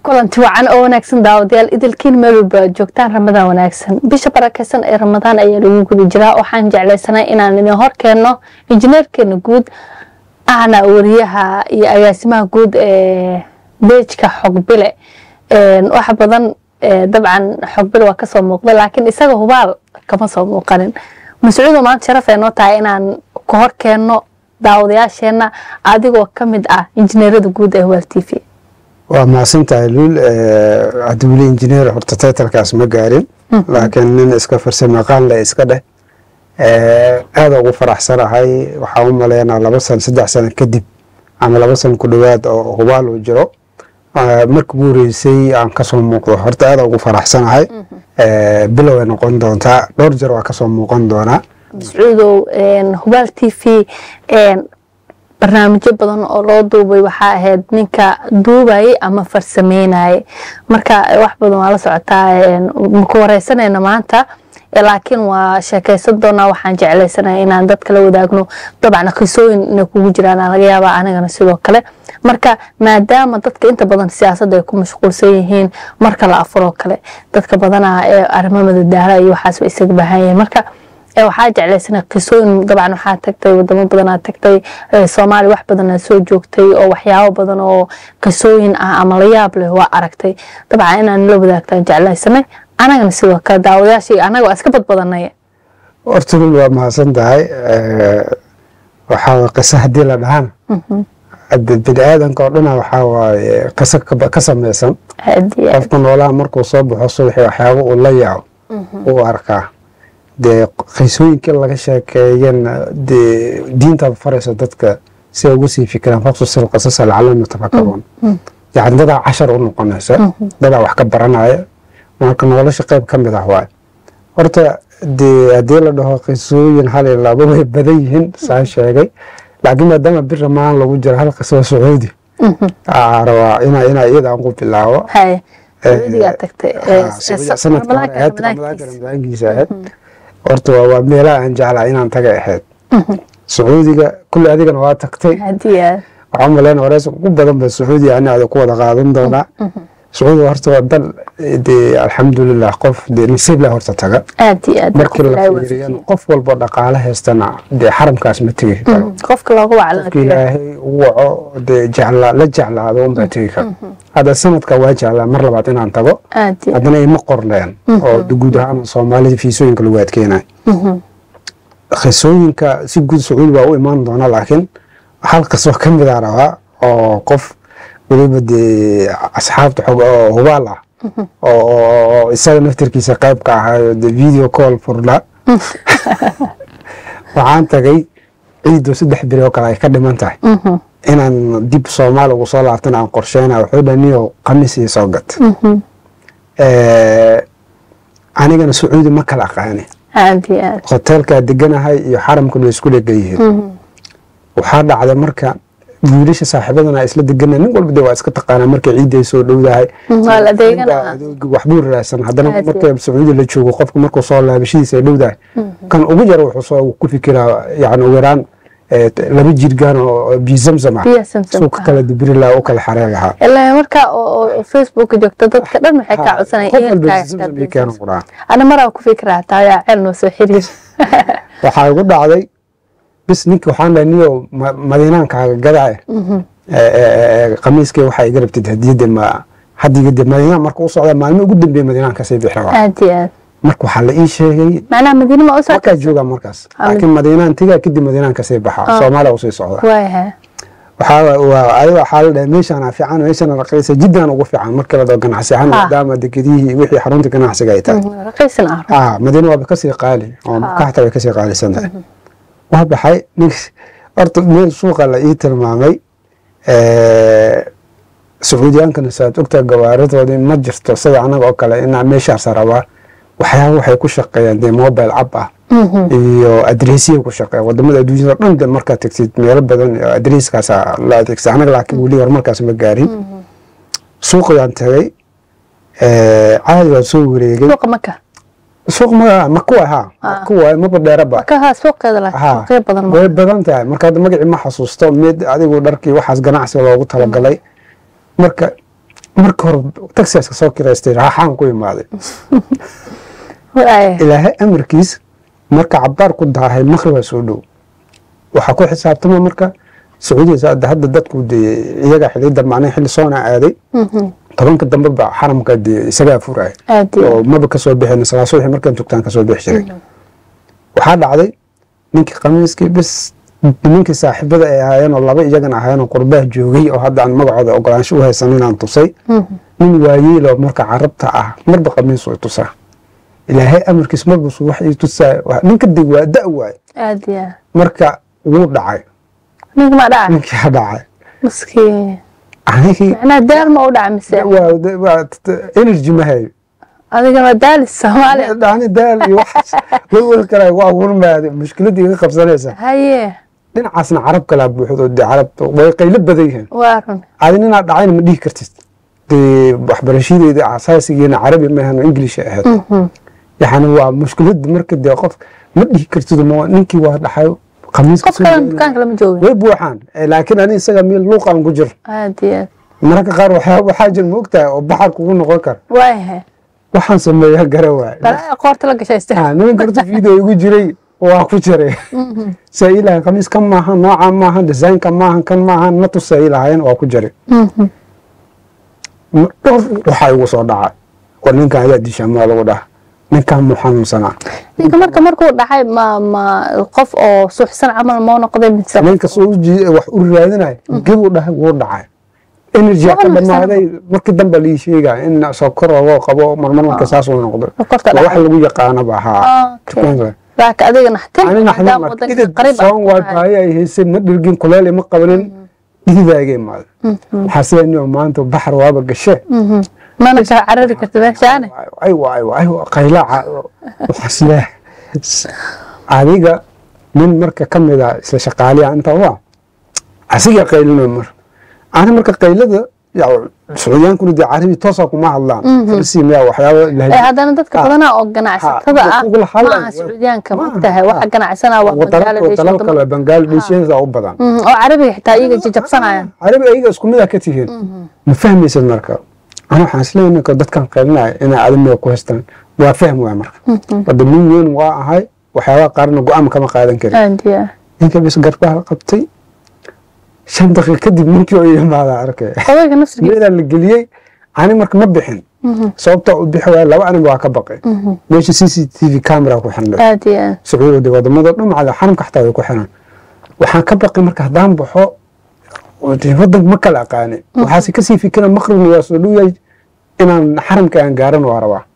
kulanti wacan oo wanaagsan daawadayaal idilkiin meel walba aad joogtaan ramadaan wanaagsan bisha barakeysan ee ramadaan ayaa lagu guda jiraa waxaan jeclaysanay inaan idin horkeenno injineerkeena guud ahna wariyaha iyo agaasimaha guud ee beejka xogbile wax badan dabcan xogbile waa kasoo muuqda laakiin isaga hubaal kama soo muuqanin mascuudo maanta sharaf ee noo tahay inaan ku horkeenno daawadayaasheenna adigoo ka mid ah injineerada guud ee hubaal t v waa mahadsantahay luul haddi weli injineer horta taytalkaas ma gaarin laakiin nin iska farsamaqaan le iska dheh aada ugu faraxsanahay waxaan u maleynaa laba san saddex sano kadib ama laba san ku dhowaad oo hubaal uu jiro marka ugu horeysay aan kasoo muuqdo horta aada ugu faraxsanahay bilow ay noqon doontaa dhowr jeer waa kasoo muuqan doonaa mascuudow hubaal t v barnaamijyo badan oo loo duubay waxaa ahayd ninka duubayay ama farsameynayay marka wax badan waa la socotaa maku wareysanayna maanta laakiin waa sheekaysan doonaa waxaan jeclaysanaya inaan dadka la wadaagno dabcan qisooyin inay kugu jiraan laga yaabaa anigana sidoo kale marka maadaama dadka inta badan siyaasadda ay ku mashquulsan yihiin marka la afuroo kale dadka badanaa ee arrimo madadaala iyo waxaasba isaga baahan yahiin marka waxaa jeclaysana qisooyin dabcan waxaa tagtay wadamo badanaa tagtay soomaaliya wax badanaa soo joogtay oo waxyaabo badan oo qisooyin ah ama la yaab leh waa aragtay dabcan inaan la wadaagtaan jeclaysanay anagana sidoo kale daawadayaashii anaga waa iska badbadanay horta lul waa mahadsan tahay waxaa qiso haddii la dhahaan bini aadanka oo dhana waxaa waaye qiso ka samaysan qofka noolaha markuu soo baxo subaxi waxyaaba uu la yaaco uu arkaa dee qisooyinkii laga sheekeeyana dee diinta faraysa dadka si ay ugu sii fikiraan faqsusil qisasa lacalahum yatafakaruun yacni dadaa cashar u noqonaysa dadaa wax ka baranaya marka nolosha qayb ka mid ah waaye horta dee haddii la dhaho qisooyin hal iyo laba way badan yihiin saa sheegay laakiin maadaama bir ramaan lagu jiro hal qiso sacuudi rabaa ina ina iyada aan ku bilaabo sanadka hore ahayd ramadaanka ramadaankiisa ahayd horta waa meelaha aan jeclaa inaan taga ahayd sacuudiga kulli adigana waa tagtay waxaa maleyna horeys ugu badan ba sacuudiga ani ada ku wada qaadan doonaa sacuudiga horta waa dal dee alxamdulilah qof dee nasiib leh horta taga markii la fiiriyan qof walbo dhaqaale haystana dee xaramkaas ma tegi karo qofka loogu qofka ilaahay u waco dee jeclaa la jeclaado unbaa tegi karo hadda sanadka waa jeclaa mar labaad inaan tago haddana ima qorleen oo guud ahaan soomaalida fiisooyinka lagu adkeenayo qisooyinka si guud sacuudi waa u imaan doona laakiin hal qisoo ka mid a rabaa oo qof weliba dee asxaabta xog oo hubaal ah oo isaga naftarkiisa qayb ka ahayo de video call furla waxaan tagay ciido saddex beri oo kale ay ka dhiman tahay inaan dib soomaaliya ugu soo laabtana aan qorsheyna wuxuu dhaniyo khamiis iyo soo gat anigana sacuudi ma kala aqaani hoteelkaa deganahay iyo xaramkuna isku dhegan yihiin waxaa dhacday marka wiilasha saaxiibadana isla degana nin walba de waa iska taqaanaa markay ciidda ay soo dhowdahay waxbuu raadsan haddana marka sacuudi la joogo qofka markuu soo laabashadiisa ay dhowdahay kan ugu yar wuxuu soo ku fikiraa yani ugu yaraan laba jirgaan oo biyo zamzam ah suu ka kala dibiri lahaa u kala xareen lahaa ilaa marka oo facebook joogto dadka dhan waxay kaa codsanayaan ana maraa ku fikiraa taayaa ceel noo soo xiriir waxaa igu dhacday bis ninki waxaan dhahay niyo madiinaankaaga gadaaye khamiiskii waxaa iga rabtid hadiyadda ma hadiga de madiinaan marka u socda maalmo ugu dambeeye madiinaan kasii bixi rabaa aad iyo aad marka waxaa la ii sheegay macnaha madiina ma u markaa socota joogaa markaas laakiin madiinaan tigaa kadib madiinaan kasii baxa soomaaliya usii socda waayaha waxaa waa adiga waxaa la dhahay meeshaana fiican meeshana raqiisa jiddan ugu fiican markii la dhaho ganacsi ahaan maadaama dekedihii wixii xarunta ganacsiga ay tahay raqiisan ah ah madiina waaba kasii qaali oo makaxta way kasii qaalisan tahay waa baxay nink horta meel suuqa la ii tilmaamay sacuudiyaankana saad ogtaa gawaaridoodii ma jirto sida anaga oo kale inaa meeshaas rabaa waxyaaba waxay ku shaqeeyaan dee mobile app ah iyo adresiya ku shaqeeya wadamada adduunyada dhan de markaad tagtid meelo badan adreeskaasa la adeegsa anaga laakiin weli horumarkaas ma gaarin suuqayaan tagay caadi waan soo wareegay suuqa maka suuq ma makuwa ha makuwa maba dheeraba makaha suuqeeda laakiin suuqyo badan way badan tahay marka hadda magacii ma xasuusto mid adigu dharkii waxaas ganacsi loogu talagalay marka marka hore taxiaska soo kiraystay raaxaan ku imaaday waaya ilaahay amarkiis marka cabaar ku daahay maqribaa soo dhow waxaa ku xisaabtama marka sacuudiya hadda hadda dadku dee iyaga xiliyada macnaha xilli soona aaday tobanka dambe ba xaramka dee isagaa furaya aad iyo oo maba kasoo bixin salaa subaxi markaan tugtaan kasoo bixi jiray waxaa dhacday ninkii khamiiskii bis nimankii saaxiibada ay ahaayeen oo laba iyagana ahaayeen oo qurbaha joogay oo hadda aan magacooda ogolaansho u haysan inaan tusay nin waayeelo marka carabta ah marba khamiis way tusaa ilaahay amarkiis marba subax ii tusaa Waa- ninka deg waa da waaye aad iyo aad marka wuu dhacay ninka ma dhaca ninkii ha dhacay maskiin anigii macnaha daal ma u dhaca mise waa- waa energy ma hayo adigana daalis soomaaliya dhacni daal iyo waxaas walwal kale waa wurmaade mushkiladda iga qabsanaysa haye dhinacaasna carab kalaa buuxdo dee carab way qaylo badan yihiin waa run adi ninaad dhacayna ma dhihi kartid dee waxbarashadeeda asaasigeena carabi maahan english ay ahayd yani waa mushkilada marka dee qof ma dhihi kartid ma ninkii waa dhaxay khamiiska qof kalena dukaanka lama joogin way buuxaan Eh, laakiin ani isaga meel luuqaan ku jir aad iyo aad mararka qaar waxyaa waxaa jir ma ogtahay oo baxar kugu noqon kara waayahay waxaan sameeyaa gara waay balaa qoorta la gashaysta Ah, nimanka horta video igu jiray waa ku jiray saa ilahay khamiis kan maahan nooca maahan design-ka maahan kan maahan ma tusa ilahayen waa ku jiray Ma- dhowr waxaa igu soo dhacay war ninkan ayaa dishaa maa lagu dhaha ninkan muu xanuunsanaa ninka marka markuu dhacay ma ma qof oo suuxsan camal moo noqday mise ninka soo uji- wax u raadinay gibuu dhahay wuu dhacay energy ka Waa nuuxsan dhamaaday markii dambe lii sheegaya in sokor ogoo qabo marmar marka saas uu noqdo sokorta waa wax dhacay lagu yaqaanaba haa Okay. dukaanka laakiin adiga naxtin ani naxdin maadaama marka wadanka idid qariib soon ah waay baahi ay haysay ma dhirgin kuleel ma qabanin dhididaage imaada waxaa sida inuu maanta baxar waaba gashe mana ka carari karta meeshaane aywa aywa aywa qaylaaca waxaas leh adiga nin marka ka mid a isla shaqaaliya inta waa asiga qaylina mar ani marka qaylada ya sacuudiyaankuna dee carabi toosa kuma hadlaan farsi miya waxyaaba ee lahayd haddana dadka Ha. badanaa oo ganacsatada Ha, ah ugula hadlayo. maaha sacuudiyaanka Ma- mogtahay waxa ha. ganacsanaa waa wadalal bangladesh dalal wadamo- kale banglaadeshiyaasa u badan Mhm, oo carabiga xitaa iyaga jajabsanayaan carabi ayaga isku mid a ka tihiin ma fahmaysid marka ana waxaan isleeyahay ninka dadkan qaylinaya inay adimiga ku haystaan waa fahm waay marka wada nin weyn waa ahay waxyaabaha qaarna go-aan kama qaadan karin aad iyo aad ninka bis garbaha qabtay shan daqiiq kadib ninkii oo imaada arkay odayga nafsigiisa meelaa la geliyey ani marka ma bixin sababta u bixi waaya laba anig waa ka baqay meesha c c t v camera ku xirnay aad iyo aad sacuudi wadamada dhan macada xaramka xataa way ku xiran waxaan ka baqay marka haddaan baxo oo dee wadanka ma kala aqaani waxaase kasii fikira maqribna waa soo dhow yahay inaan xaramka aan gaaran waa rabaa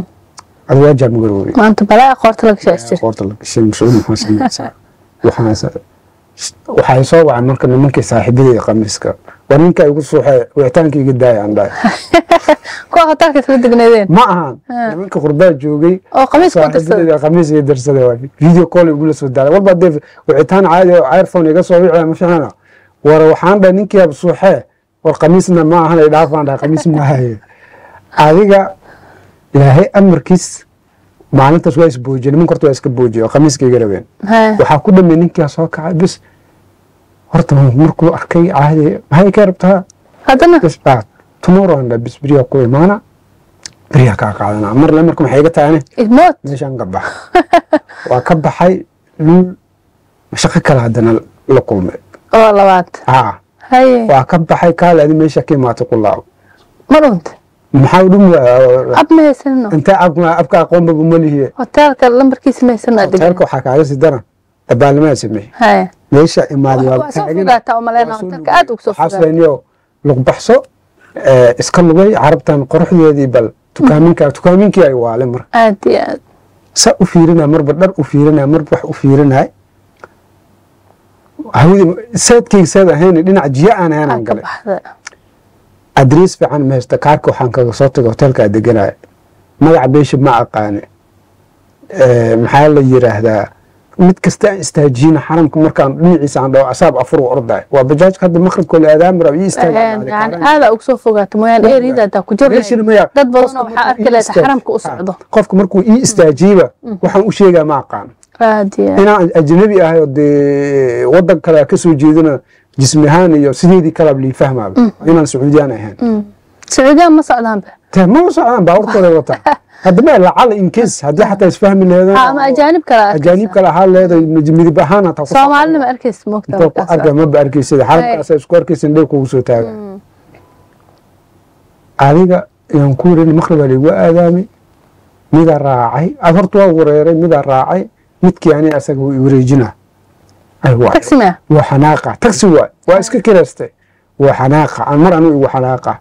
adi waa jaamgaroobay maanta balaa qoorta la gashaystir qoorta la gashay mas-uul maxaa samaysaa waxaan waxay soo wacay marka nimankii saaxiibadii khamiiska waa ninka igu suuxay wicitaanka iga daaya aan dhahay kuwa hotelka isla degneedeen ma ahan nimanka qurbaa joogay oo khamiis ku dirsaday saaxiibadeyda khamiis iga darsaday waa video call igula soo daalay walba dee wicitaan caadi oo iphone iga soo wicaya ma fiicna war waxaan dhahay ninkii ab suuxee war khamiisna ma ahan ay dhaafaan dhahay khamiis ma haye adiga ilaahay amarkiis maalintaas waa isboojiyey nimanka horta waa iska boojiyey oo khamiiska iga rabeen Haa. waxaa ku dhamay ninkaa soo kacay bis horta markuu arkay caadi maxay ka rabtaa haddana bis ah tomorrow andha bis beriyaa ku imaana beriyaa kaa qaadanaa mar le marka maxay iga tahay ani idmood meeshaan ka baxa waa ka baxay luul shaqo kale haddana la kulmay oo labaad haa haye waa ka baxay kaale adi meesha ka imaatay ku laabo ma dhunta maxaa u dhum ab ma haysanino intee abka abka aqoonbaba ma lihiye hotelka lambarkiisa ma haysano adeeg hoteelka waxaa kaaga sii daran dabaalnimaa sameeyey haye meesha imaaday waa soo fogaataa u maleyna hotelka aad ugu soo fogaata xaasleeniyo lug baxso ee, iska lugay carabtan qoraxdeedii bal tukaaminka tukaaminkii ay waale marka aad iyo aad sa u fiirinaya marba dhar u fiirinaya marba wax u fiirinaya hawadi saadkayga saad ahayn dhinac jiya aan ahayn aan aad ka galay baxda adriis fiican ma haysta kaarka waxaan kaga soo tagay hotelkaa deganaya magaca beesha ma aqaane Ee, maxaa la yiraahdaa mid kasta aan istaajiyina xaramka markaan dhinaciisa aan dhaho asaab afur u ordaay waa bajaajka hadda maqribkoola aadaamira iyo yani istaaga aada ugu soo fogaata mooyaane eriyada hataa ku meeshana jirnay maya dad badan oo qofka waxaa markuu arki ii leeta istaag- xaramka u Ha, socdo qofka markuu ii istaajiiba waxaan u sheegaa ma aqaan aad iyo aad inaan ajnabi ahay oo dee wadan kale ka soo jeedina jismi ahaan iyo sideedii kalab lii fahmaaba inaan sacuudiyaan ahayn sacuudiyan ma socdaanba te ma u socdaan baabuurtooda wataa haddaba lacal incase haddii xataa isfahmi Ha, ama leedan ajaanib kale aad ajaanib kale ahaa leedahay midib ahaan hataa ku soomaalina ma arkaysa moogta inta ku markaas arka maba arkaysida xaramkaasa isku arkaysan dhib kugu soo taaga adiga yaan ku wareeni maqribaa laigu aadaamay midaa raacay ad horta waa wareeray midaa raacay midkii ani asaga wuu i wareejina ay waay taxi maya waa xanaaqa taxi waay waa iska kirayste waa xanaaqa aan mar anigu igu xanaaqa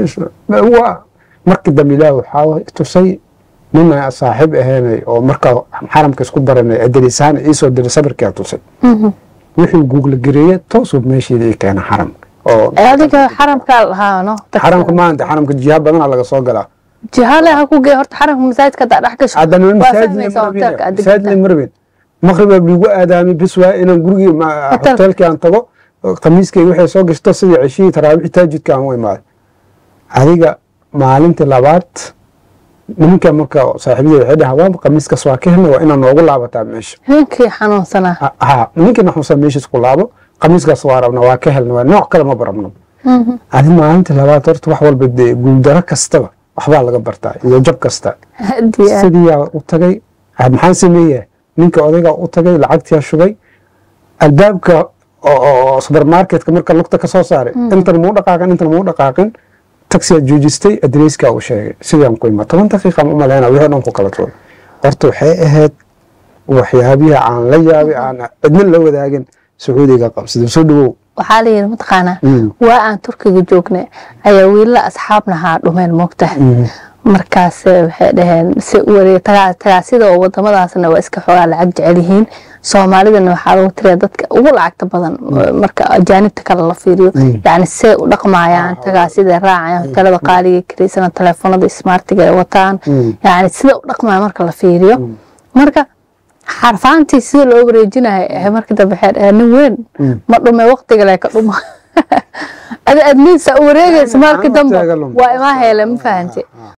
waa markii dambe ilaah waxaa tusay nina saaxiib ahaynay oo markaa xaramka isku baranay adarisahaan iisoo diray sabirkaa tusay wixii guugla gareeye toosuu meesheeda ii keena xaramka oo adiga xaramkaa lahaa no xaramka maanta xaramka jiha badanaa laga soo galaa jihaale ha ku gee horta xaramka masaajidka haddaa dhex gasho haddana waa masaajid fahmaysaa hoteelka aad masaajid degtaa marabin maqribaa liigu aadaamay bis waa inaan gurigii ma- Hotel. hoteelkii aan tago khamiiskayga waxay soo gashto sidii ceshihii taraawixii taajidka aan u imaaday adiga maalintii labaad nimanka marka saaxiibadii waxay dhahaa waa khamiiskas waa ka helna waa inaa noogu laabataa meesha ninkii xanuunsanaa Ha- ha ninkii naxuusan meeshiis ku laabo khamiiskaas waa rabna waa ka helna waa nooc kale ma barabno adi maalintii labaad horta wax walba dee guuldaro kastaba waxbaa laga bartaa iyo jab kasta Haddii aad- sidiiyaa u tagay ah, maxaan sameeyaa ninka odaygaa u tagay lacagtiyaa shubay albaabka oo- oo oo supermarketka marka lugta ka soo saaray intan muu dhaqaaqin intan muu dhaqaaqin taxiyaa joojistay adreeskaa uu sheegay sidaan ku ima toban daqiiqa ma umaleyna wixii o dhan ku kala tuuray horta waxay ahayd waxyaabihi aan la yaabay aan cidna la wadaagin sacuudiga qabsaday soo dhawow waxaa la yidhi mataqaanaa Mm. waa aan turkiga joognay ayaa wiilala asxaabnahaa dhumeen moogtahay markaas eh, waxay dhaheen si u wareeg tagaa tagaasida oo wadamadaasna waa iska xoogaa lacag jecel yihiin soomaalidana waxaa lagu tiriya dadka ugu lacagta badan marka ajaanibta kale la fiiriyo yacni see u dhaqmayaan tagaasida raacayaan hotelada qaaliga karaysana telefoonada smartiga ay wataan Mm. yacni sida u dhaqmaya marka la fiiriyo marka xarfaantii sida loo wareejinayo eh, markii dambe waxay dhaheen nin weyn ma dhume waqtiga le ka dhuma adi adniisa u wareegaysa markii dambe Waqtiga luma. waa imaa hele ma fahante